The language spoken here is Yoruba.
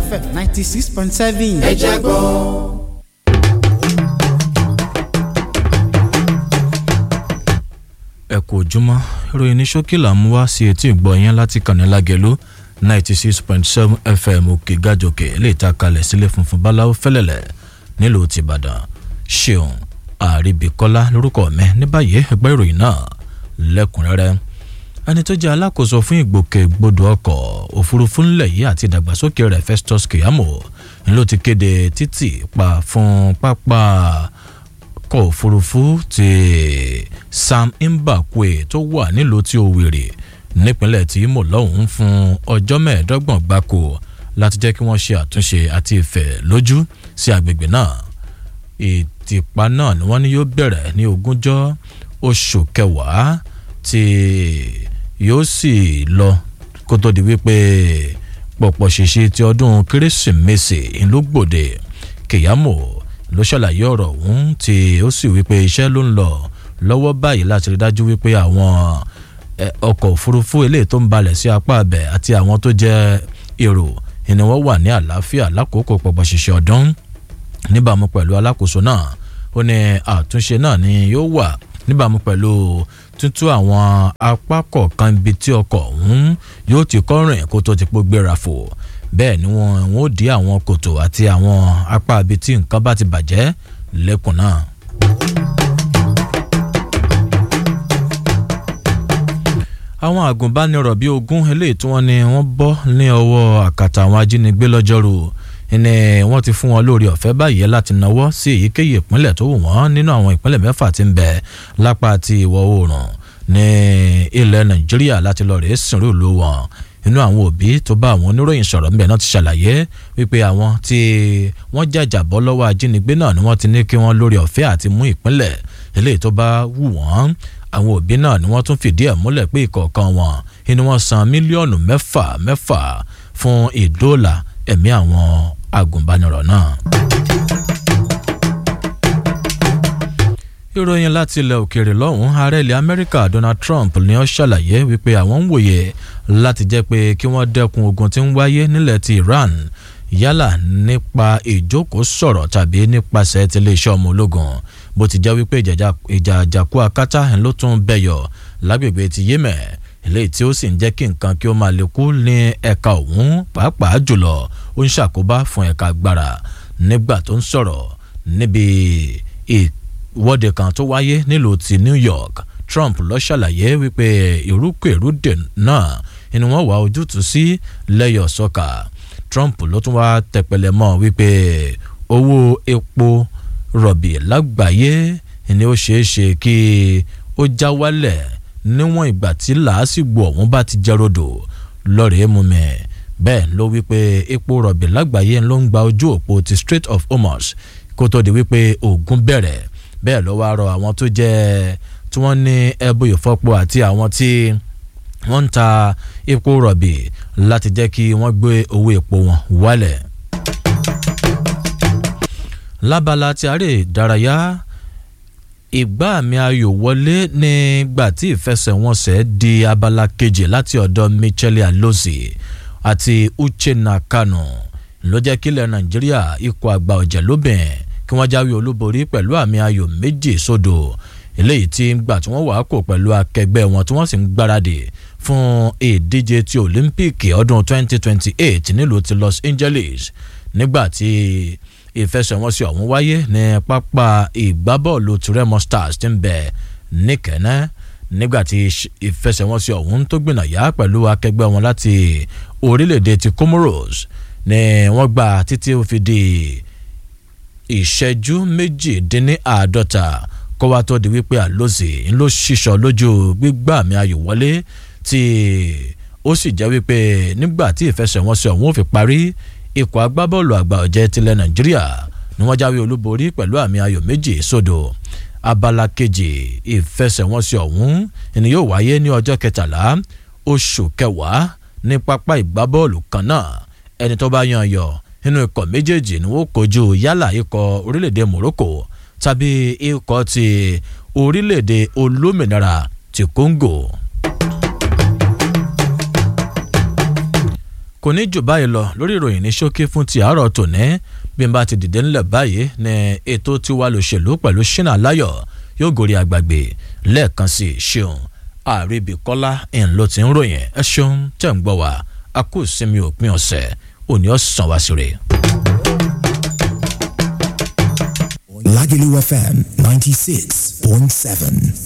fm ninety six point seven. ẹ jẹ́ gbọ́. ẹ kú ojúmọ́ ìròyìn ní ṣókí là ń mú wá sí etí ìgbọ́ yẹn láti kànnì lágẹ̀lú ninety six point seven fm òkè gàjòkè lè ta kalẹ̀ sílé funfun báláwo fẹ́lẹ̀lẹ̀ nílùú tìbàdàn ṣeun àríbíkọ́lá lórúkọ mi ní báyìí ẹgbẹ́ ìròyìn náà lẹ́kùnrẹ́rẹ́ ẹni tó jẹ́ alákòóso fún ìgbòkègbodò ọkọ̀ òfurufú ńlẹ̀ yìí àti ìdàgbàsókè rẹ̀ festus keyamo ni ló ti kéde títì pa fún pápá ọkọ̀ òfurufú ti sam mbakwe tó wà nílùú tí Owerri nípínlẹ̀ tí Imo lọ́hùn-ún fún ọjọ́ mẹ́ẹ̀ẹ́dọ́gbọ̀n gbáko láti jẹ́ kí wọ́n ṣe àtúnṣe àti ìfẹ́ lójú sí agbègbè náà ìtìpa náà ni wọ́n ní yóò bẹ̀rẹ̀ ní ogúnjọ́ oṣù kẹwàá tí yóò sì lọ kó tó di wípé pọ̀pọ̀ ṣèṣe ti ọdún kérésìmesì ìlú gbòde kìyàmó ló ṣàlàyé ọ̀rọ̀ ọ̀hún tí ó sì wípé iṣẹ́ ló ń lọ lọ́wọ́ báyìí láti rí dájú wípé àwọn ọkọ̀ òfurufú eléyìí tó ń balẹ̀ sí apá abẹ àti àwọn tó jẹ́ èrò ni wọ́n wà ní àlàáfíà lákòókò pọ̀pọ̀ ṣìṣẹ́ ọdún níbàámu pẹ̀lú alákòóso náà ó ní àtúnṣe náà ni yóò wà níbàámu pẹ̀lú tuntun àwọn apá kọ̀ọ̀kan ibi tí ọkọ̀ ọ̀hún yóò ti kọ́ rìn kó tó ti pọ́ gbéra fò bẹ́ẹ̀ ni wọ́n wọ́n ó dí àwọn kòtò àti àwọn apá ibi tí nǹkan bá ti bàjẹ́ lẹ́kùn náà. àwọn àgùnbánirọ̀ bíi ogún eléyìí tí wọ́n ní wọ́n bọ́ ní ọwọ́ àkàtà àwọn ajínigbé lọ́jọ́rú ni wọ́n ti fún wọn lórí ọ̀fẹ́ báyìí láti náwó sí èyíkéyìí ìpínlẹ̀ tó wù wọ́n nínú àwọn ìpínlẹ̀ mẹ́fà tí ń bẹ lápá ti ìwọ̀ oòrùn ní ilẹ̀ nàìjíríà láti lọ rèé sìnrú ìlú wọn inú àwọn òbí tó bá àwọn oníròyìn sọ̀rọ̀ ńbẹ̀ náà ti ṣàlàyé wípé àwọn tí wọ́n jàjà bọ́ lọ́wọ́ ajínigbé náà ni wọ́n ti ní kí wọ́n lórí ọ̀fẹ́ àti mú ìpínlẹ̀ eléyìí tó bá wù wọ́n àwọn òbí náà ni wọ́n tún fìdí ẹ̀ múlẹ̀ pé ìkọ̀ọ̀kan wọn ni wọ́n san mílíọ̀nù mẹ́fà mẹ́fà fún ìdóòlà ẹ̀mí àwọn agùnbánirọ̀ náà. ìròyìn láti ilẹ̀ òkèèrè lọ́hùn ààrẹ ilẹ̀ amẹ́ríkà donald trump ni ó ṣàlàyé wípé àwọn ń wòye láti jẹ́ pé kí wọ́n dẹ́kun ogun tí ń wáyé nílẹ̀ ti iran yálà nípa ìjókòó sọ̀rọ̀ tàbí nípasẹ̀ tiléeṣẹ́ ọmọ ológun bó ti jẹ́ wípé ìjà àjàkú akátá ló tún bẹ̀yọ̀ lágbègbè ti yemen eléyìí tí ó sì ń jẹ́ kí nǹkan kí ó máa lè kú ní ẹ̀ka ọ̀hún pàápàá jùlọ ó ń ṣàkóbá fún ẹ̀ka agbára nígbà tó ń sọ̀rọ̀ níbi ìwọ́de kan tó wáyé nílùú ti New York Trump ló ṣàlàyé wípé ìrúkèrúdè náà ni wọ́n wá ojútùú sí lẹ́yọ̀ sọ́kà Trump ló tún wá tẹpẹlẹ mọ́ wípé owó epo rọ̀bì lágbàáyé ni ó ṣeé ṣe kí ó já wálẹ̀ níwọ̀n ìgbà tí làásìgbò ọ̀hún bá ti jẹ́ rodò lọ́rẹ̀ẹ́ mú mi bẹ́ẹ̀ ló wípé epo rọ̀bì lágbàáyé ló ń gba ojú òpó ti Strait of Hormuz kó tó di wípé ogun bẹ̀rẹ̀ bẹ́ẹ̀ ló wá rọ àwọn tó jẹ́ tí wọ́n ní ẹbú ìfọ́po àti àwọn tí wọ́n ń ta epo rọ̀bì láti jẹ́ kí wọ́n gbé owó epo wọn wálẹ̀. lábala tí aré ìdárayá ìgbà àmì ayò wọlé nígbà tí ìfẹsẹ̀wọnsẹ̀ di abala kejì láti ọ̀dọ̀ Michele Alozie àti Uchenna Kanu ló jẹ́ kílẹ̀ Nàìjíríà ikọ̀ àgbà ọ̀jẹ̀ lóbìn kí wọ́n jáwé olúborí pẹ̀lú àmì ayò méjì sódò eléyìí tí ń gbà tí wọ́n wàá kò pẹ̀lú akẹgbẹ́ wọn tí wọ́n sì ń gbáradì fún ìdíje ti Olympic ọdún 2028 nílùú ti Los Angeles nígbà tí ìfẹsẹ̀wọnsẹ̀ ọ̀hún wáyé ní pápá ìgbábọ́ọ̀lù Remo Stars ti ń bẹ níkẹ́nẹ́ nígbà tí ìfẹsẹ̀wọnsẹ̀ ọ̀hún tó gbìnàyà pẹ̀lú akẹgbẹ́ wọn láti orílẹ̀-èdè ti Comoros ni wọ́n gbà títí ó fi di ìṣẹ́jú méjìdínláàádọ́ta kó wá tó di wípé Alozie ń lọ ṣíṣọ lójú gbígbà àmì ayò wọlé tí ó sì jẹ́ wípé nígbà tí ìfẹsẹ̀wọnsẹ̀ ọ̀hún ò fi parí ikọ̀ agbábọ́ọ̀lù àgbà ọ̀jẹ̀ tilẹ̀ Nàìjíríà ni wọ́n jáwé olúborí pẹ̀lú àmì ayò méjì sódò abala kejì ìfẹsẹ̀wọnsẹ̀ ọ̀hún ni yóò wáyé ní ọjọ́ kẹtàlá oṣù kẹwàá ní pápá ìgbábọ́ọ̀lù kan náà ẹni tó bá yan yọ nínú ikọ̀ méjèèjì ni wọ́n kojú yálà ikọ̀ orílẹ̀-èdè Morocco tàbí ikọ̀ ti orílẹ̀-èdè olómìnira ti Congo. kò ní jù báyìí lọ lórí ìròyìn ní ṣókí fún ti àárọ̀ tòní bí n bá ti dìde ńlẹ̀ báyìí ní ètò tiwa lòṣèlú pẹ̀lú ṣínà láyọ̀ yóò gòrí àgbàgbé lẹ́ẹ̀kan sí i ṣeun àríbíkọ́lá ń ló ti ń ròyìn ẹ ṣeun tẹ̀ ń gbọ́ wá a kò sinmi òpin ọ̀sẹ̀ òní ọ̀sán wá sí rè. Lagelu FM 96.7.